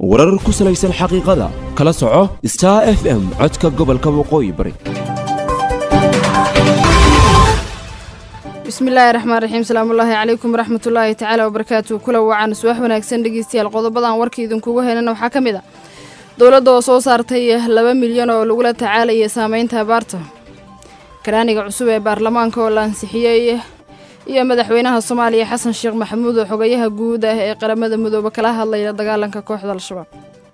warar ku salaysan xaqiiqada kala soco star f m codka gobolka waqooyi bari bismillaahi raxmaan raxiim salaamullaahi calaykum waraxmatullaahi tacaala wabarakaatu kula wacan subax wanaagsan dhegeystayaal qodobadan warka idinkugu helana waxaa ka mid ah dowladda oo soo saartay laba milyan oo lagula tacaalaya saameynta abaarta karaaniga cusub ee baarlamaanka oo la ansixiyey iyo madaxweynaha soomaaliya xasan sheekh maxamuud oo xogayaha guud ah ee qaramada midoobe kala hadlaya dagaalanka kooxda al-shabaab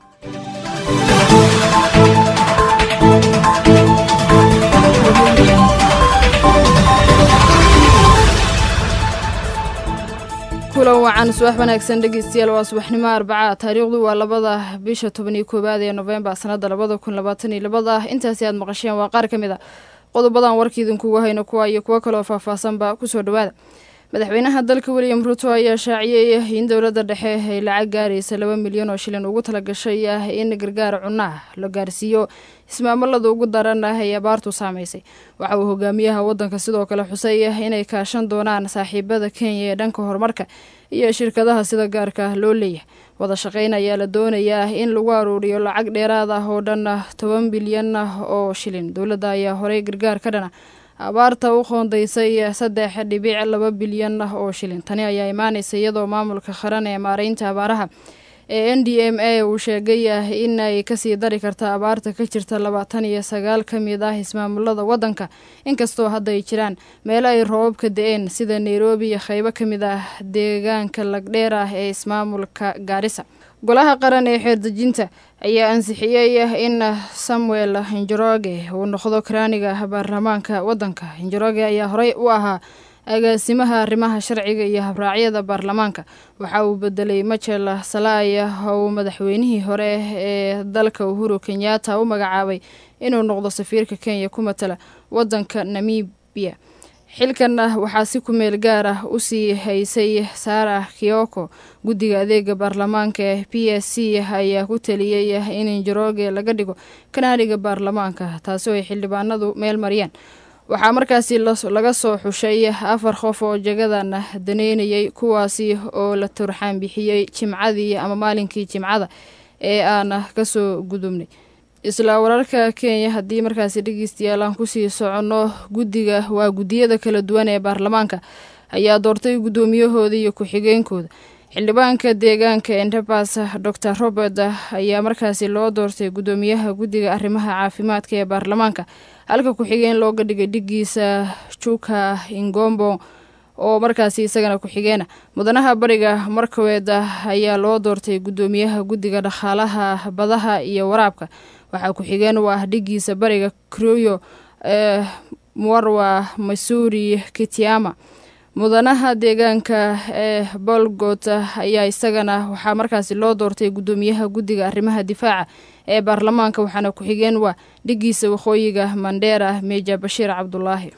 kulan wacan subax wanaagsan dhegeystayaal waa subaxnimo arbaca taariikhdu waa labada bisha toban iyo koowaad ee nofembar sanada labada kun labaatan iyo labada intaasi aad maqasheen waa qaar ka mid a qodobadan warka idinkugu hayno kuwa iyo kuwo kaloo faahfaahsanba kusoo dhawaada madaxweynaha dalka william ruto ayaa shaaciyey in dowladda dhexe ay lacag gaaraysa laba milyan oo shilin ugu talagashay in gargaar cunnaha la gaarsiiyo ismaamulada ugu daran ah ee abaartu saamaysay waxa uu hogaamiyaha waddanka sidoo kale xusay inay kaashan doonaan saaxiibada kenya ee dhanka horumarka iyo shirkadaha sida gaarka loo leeyahay wada shaqayn ayaa la doonayaa in lagu aruuriyo lacag dheeraad ah oo dhan toban bilyan oo shilin dowladda ayaa horey gargaar ka dhana abaarta u qoondaysay saddex dhibic laba bilyan oo shilin tani ayaa imaanaysa iyadoo maamulka qaran ee maareynta abaaraha ee n d m a uu sheegay in ay kasii dari karta abaarta ka jirta labaatan iyo sagaal ka mid ah ismaamulada waddanka inkastoo hadda ay jiraan meelo ay roobab ka da-een sida nairobi iyo qaybo ka mid ah deegaanka lagdheer ah ee ismaamulka gaarisa golaha qaran ee xeerdejinta ayaa ansixiyey in samuel hinjoroge uu noqdo karaaniga baarlamaanka waddanka hinjoroge ayaa horey u ahaa agaasimaha arrimaha sharciga iyo habraacyada baarlamaanka waxa uu bedelay majel salaaya oo uu madaxweynihii hore ee dalka uhuru kenyatta u magacaabay inuu noqdo safiirka kenya ku matala waddanka namibiya xilkan waxaa si ku meel gaar ah usii haysay saara kiyoko guddiga adeega baarlamaanka ee p s c ayaa ku taliyey in injoroge laga dhigo kanaaniga baarlamaanka taasi oo ay xildhibaanadu meel mariyaan waxaa markaasi laga soo xushay afar qof oo jagadan daneynayay kuwaasi oo la turxaan bixiyey jimcadii ama maalinkii jimcada ee aan kasoo gudubnay isla wararka kenya haddii markaasi dhegeystayaal aan kusii soconno guddiga waa guddiyada kala duwan ee baarlamaanka ayaa doortay guddoomiyahooda iyo ku-xigeenkooda xildhibaanka deegaanka endebas dor robert ayaa markaasi loo doortay guddoomiyaha guddiga arrimaha caafimaadka ee baarlamaanka halka ku-xigeen looga dhigay dhigiisa juka ingombo oo markaasi isagana ku-xigeena mudanaha bariga markaweed ayaa loo doortay guddoomiyaha guddiga dhaqaalaha badaha iyo waraabka waxaa ku-xigeen u ah dhigiisa bariga kruyo ee mwarwa masuuri kitiama mudanaha deegaanka ee bolgot ayaa isagana waxaa markaasi loo doortay guddoomiyaha guddiga arrimaha difaaca ee baarlamaanka waxaana ku-xigeen waa dhigiisa waqooyiga mandheera meja bashiir cabdulaahi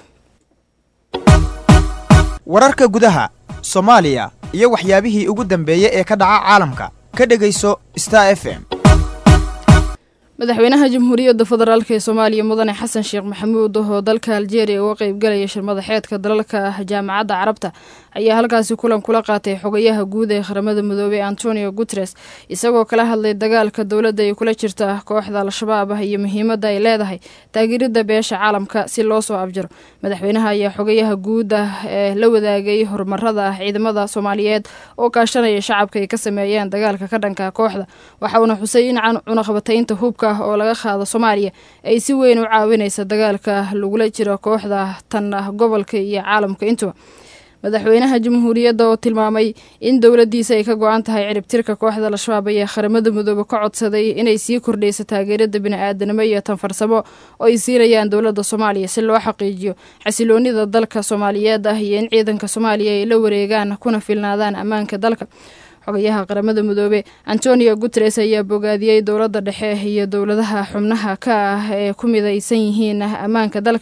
wararka gudaha soomaaliya iyo waxyaabihii ugu dambeeyey ee ka dhaca caalamka ka dhegayso star f m madaxweynaha jamhuuriyadda federaalk ee soomaaliya mudane xasan sheekh maxamuud oo dalka aljeeriya uga qeybgalaya shirmadaxeedka dalalka jaamacadda carabta ayaa halkaasi kulan kula qaatay xogayaha guud ee qaramada midoobey antonio guteres isagoo kala hadlay dagaalka dowladda ay kula jirta kooxda al-shabaab ah iyo muhiimadda ay leedahay taageeridda beesha caalamka si loo soo abjiro madaxweynaha ayaa xogayaha guud ah ee la wadaagay horumarada ciidamada soomaaliyeed oo kaashanaya shacabka ay ka sameeyeen dagaalka ka dhanka kooxda waxa uuna xusay in cunaqabataynta hubka oo laga qaado soomaaliya ay si weyn u caawinaysa dagaalka lagula jiro kooxda tan gobolka iyo caalamka intuba madaxweynaha jamhuuriyadda oo tilmaamay in dowladdiisa ay ka go-an tahay ciribtirka kooxda al-shabaab ayaa qaramada midoobe ka codsaday inay sii kordhayso taageerada bini-aadanimo iyo tanfarsamo oo ay siinayaan dowladda soomaaliya si loo xaqiijiyo xasiloonida dalka soomaaliyeed ah iyo in ciidanka soomaaliya ay la wareegaan kuna filnaadaan ammaanka dalka xogayaha qaramada midoobe antonio guteres ayaa bogaadiyey dowladda dhexe iyo dowladaha xubnaha ka ah ee ku midaysan yihiin ammaanka dalka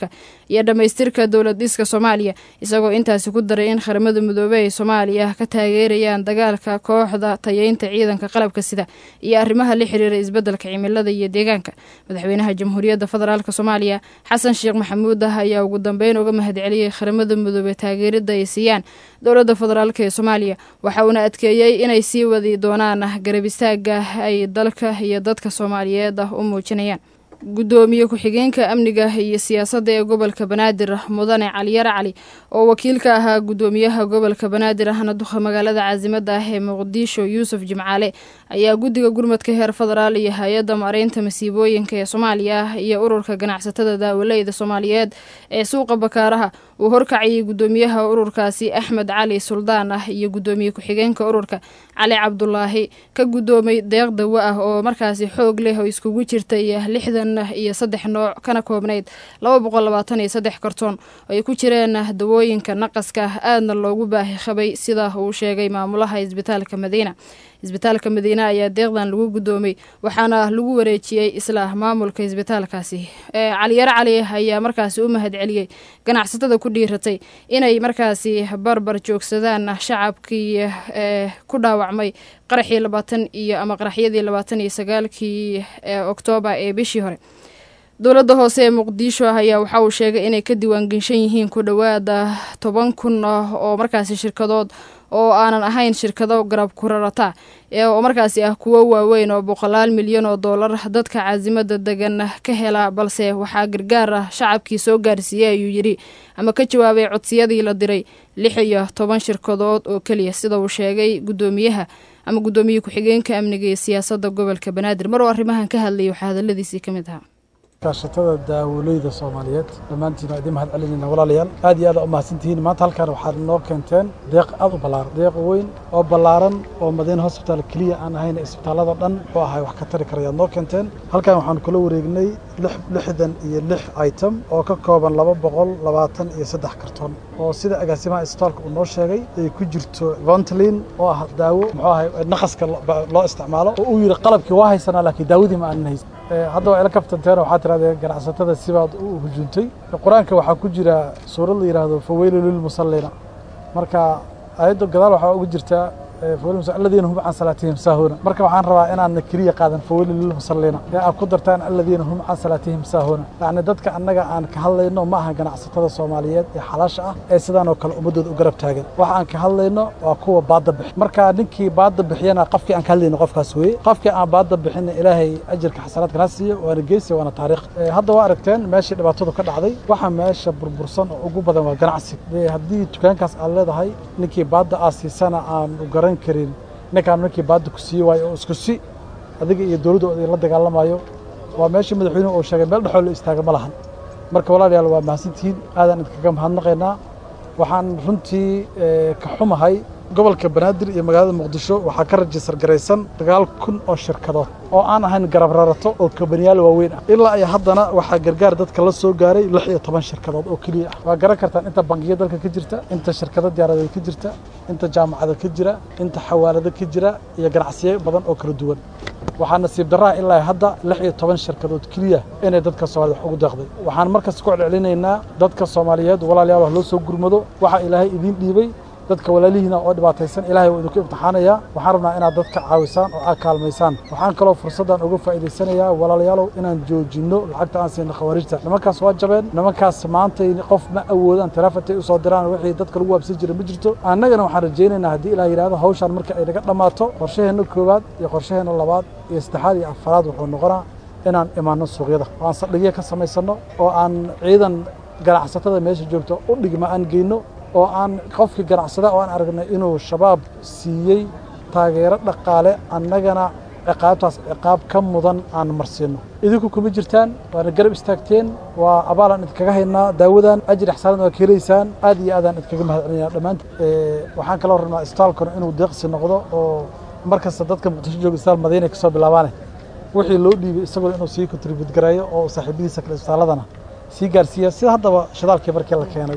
iyo dhammaystirka dowlad dhiska soomaaliya isagoo intaasi ku daray in qaramada midoobey ay soomaaliya ka taageerayaan dagaalka kooxda tayeynta ciidanka qalabka sida iyo arrimaha la xiriira isbeddelka cimilada iyo deegaanka madaxweynaha jamhuuriyadda federaalk soomaaliya xasan sheekh maxamuud ah ayaa ugu dambeyn uga mahadceliyey qaramada midoobey taageerada ay siiyaan dowladda federaalk ee soomaaliya waxa uuna adkeeyey inay sii wadi doonaan garab istaaga ay dalka iyo dadka soomaaliyeed ah u muujinayaan guddoomiye ku-xigeenka amniga iyo siyaasadda ee gobolka banaadir mudane caliyare cali oo wakiil ka ahaa guddoomiyaha gobolka banaadir ahna duqa magaalada caasimada ah ee muqdisho yuusuf jimcaale ayaa guddiga gurmadka heer federaal iyo hay-adda mareynta masiibooyinka ee soomaaliya iyo ururka ganacsatada daawaleyda soomaaliyeed ee suuqa bakaaraha uu horkacayay guddoomiyaha ururkaasi axmed cali suldaan ah iyo guddoomiye ku-xigeenka ururka cali cabdulaahi ka guddoomay deeq dawo ah oo markaasi xoog leh oo iskugu jirtay lixdan iyo saddex nooc kana koobnayd laba boqol labaatan iyo saddex kartoon oo ay ku jireen dawooyinka naqaska aadna loogu baahi qabay sida uu sheegay maamulaha isbitaalka madiina isbitaalka madiine ayaa deeqdan lagu guddoomay waxaana lagu wareejiyey isla maamulka isbitaalkaasi caliyare cali ayaa markaasi u mahadceliyey ganacsatada ku dhiiratay inay markaasi barbar joogsadaan shacabkii ku dhaawacmay qaraxii labaatan iyo ama qaraxyadii labaatan iyo sagaalkii oktoobar ee bishii hore dowladda hoose ee muqdisho ayaa waxa uu sheegay inay ka diiwaangeshan yihiin ku dhowaada toban kun oo markaasi shirkadood oo aanan ahayn shirkado garab kurarata oo markaasi ah kuwo waaweyn oo boqolaal milyan oo doolar dadka caasimada degan ka hela balse waxaa gargaar ah shacabkii soo gaarsiiyey ayuu yidhi ama ka jawaabay codsiyadii la diray lix iyo toban shirkadood oo keliya sida uu sheegay guddoomiyaha ama guddoomiye ku-xigeenka amniga iyo siyaasadda gobolka banaadir mar oo arrimahan ka hadlayay waxaa hadaladiisii ka mid ahaa kaashatada daawoleyda soomaaliyeed dhammaantiin waa idin mahad celinayna walaalayaal aad iyo aad aa u mahadsantihiin maanta halkan waxaad noo keenteen deeq aad u ballaaran deeq weyn oo ballaaran oo madiina hosbitaal keliya aan ahayn isbitaallada dhan muxuu ahay wax ka tari karayaad noo keenteen halkan waxaanu kula wareegnay lixdan iyo lix item oo ka kooban laba boqol labaatan iyo saddex karton oo sida agaasimaha isbitaalka uu noo sheegay ay ku jirto vontlin oo ah daawo muxuu ahay naqaska loo isticmaalo oo uu yidhi qalabkii waa haysanaa laakiin daawadii ma aanan haysan hadda waa ila kaftanteen waxaa tirahdeen ganacsatada sibaad u hujuntay qur-aanka waxaa ku jira suurad la yidhaahdo faweylu lilmusallina marka aayadda gadaal waxaa ugu jirtaa aladiina hum can salaatihim saahuuna marka waxaan rabaa inaadna keliya qaadan faweylu lilmusallina ee aad ku dartaan aladiina hum can salaatihim saahuuna yacni dadka annaga aan ka hadlayno ma aha ganacsatada soomaaliyeed ee xalaasha ah ee sidaan oo kale ummaddooda u garab taagan waxa aan ka hadlayno waa kuwa baadda bixi marka ninkii baadda bixiyana qofkii aan ka hadlayno qofkaas weeye qofkii aan baadda bixina ilaahay ajirka xasanaadka na siiyo waana geesi waana taariikh hadda waa aragteen meeshii dhibaatadu ka dhacday waxa meesha burbursan oo ugu badan waa ganacsi haddii dukaankaas aad leedahay ninkii baadda aad siisana aan u garan karin ninkaan ninkii baadda ku siiye waayo oo isku si adiga iyo dowladda oo la dagaalamayo waa meeshii madaxweynuhu uu sheegay meel dhexoo la istaaga ma lahan marka walaalayaal waa mahadsantihiin aadaan idinkaga mahadnaqaynaa waxaan runtii ka xumahay gobolka banaadir iyo magaalada muqdisho waxaa ka rajistar garaysan sagaal kun oo shirkadood oo aan ahayn garab rarato oo kabaniyaal waaweyn ah ilaa iyo haddana waxaa gargaar dadka la soo gaaray lix iyo toban shirkadood oo keliya ah waa garan kartaan inta bangiya dalka ka jirta inta shirkado diyaaradeed ka jirta inta jaamacada ka jira inta xawaalado ka jira iyo ganacsiyo badan oo kala duwan waxaa nasiib darraha ilaa hadda lix iyo toban shirkadood keliya inay dadka soomaaliyed wax ugu deeqday waxaan markas ku celcelinaynaa dadka soomaaliyeed walaalayaal wax loo soo gurmado waxaa ilaahay idiin dhiibay dadka walaalihiina oo dhibaataysan ilahay waa idinku imtixaanayaa waxaan rabnaa inaad dadka caawisaan oo aad kaalmaysaan waxaan kaloo fursaddan uga faa'iidaysanayaa walaalayaalow inaan joojinno lacagta aan siina khawaarijta nimankaas waa jabeen nimankaas maantay qof ma awoodaan tarafatay u soo diraan wixii dadka lagu waabsan jira ma jirto annagana waxaan rajaynaynaa haddii ilaah yidhahdo hawshaan marka ay naga dhammaato qorshaheenna koowaad iyo qorshaheenna labaad iyo saddexaad iyo afaraad wuxuu noqonaa inaan imaanno suuqyada oo aan saldhigyo ka samaysanno oo aan ciidan ganacsatada meesha joogto u dhigma aan geyno oo aan qofkii ganacsada oo aan aragnay inuu shabaab siiyey taageero dhaqaale annagana ciqaabtaas ciqaab ka mudan aan marsiinno idinku kuma jirtaan waana garab istaagteen waa abaalaan idinkaga haynaa daawadan ajir ixsaanad waa ka helaysaan aad iyo aadaan idinkaga mahad celinaya dhammaanti waxaan kaloo rabnaa isbitaalkuna inuu deeqsi noqdo oo mar kasta dadka muqdisho jooga isbitaal madiina ka soo bilaabaane wixii loo dhiibay isaguna inuu sii kontribut gareeyo oo saaxiibadiisa kale isbitaaladana sii gaarsiiya sida haddaba shidaalkii markii la keenay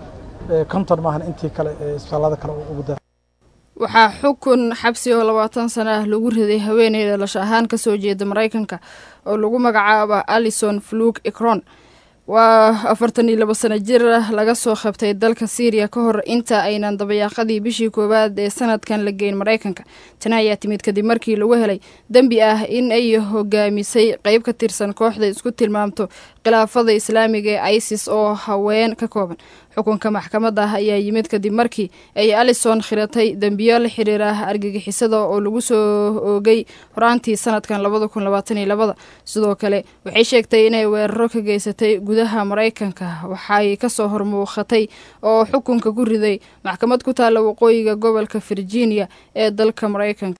konton maahan intii kale ee isbitaallada kale ugu daa waxaa xukun xabsi oo labaatan sano ah lagu riday haweeney dhalasho ahaan kasoo jeeda maraykanka oo lagu magacaaba alison fluk icron waa afartan iyo labo sano jir laga soo qabtay dalka syriya ka hor inta aynan dabayaaqadii bishii koowaad ee sanadkan la geyn maraykanka tani ayaa timid kadib markii lagu helay dembi ah in ay hogaamisay qeyb ka tirsan kooxda isku tilmaamto khilaafada islaamiga ee isis oo haween ka kooban xukunka maxkamadda ah ayaa yimid kadib markii ay alison khiratay dembiyo la xiriira argagixisada oo lagu soo oogay horaantii sanadkan labada kun labaatan iyo labada sidoo kale waxay sheegtay inay weeraro ka geysatay gudaha maraykanka waxay kasoo hormuuqatay oo xukunka ku riday maxkamad ku taalla waqooyiga gobolka virginia ee dalka maraykanka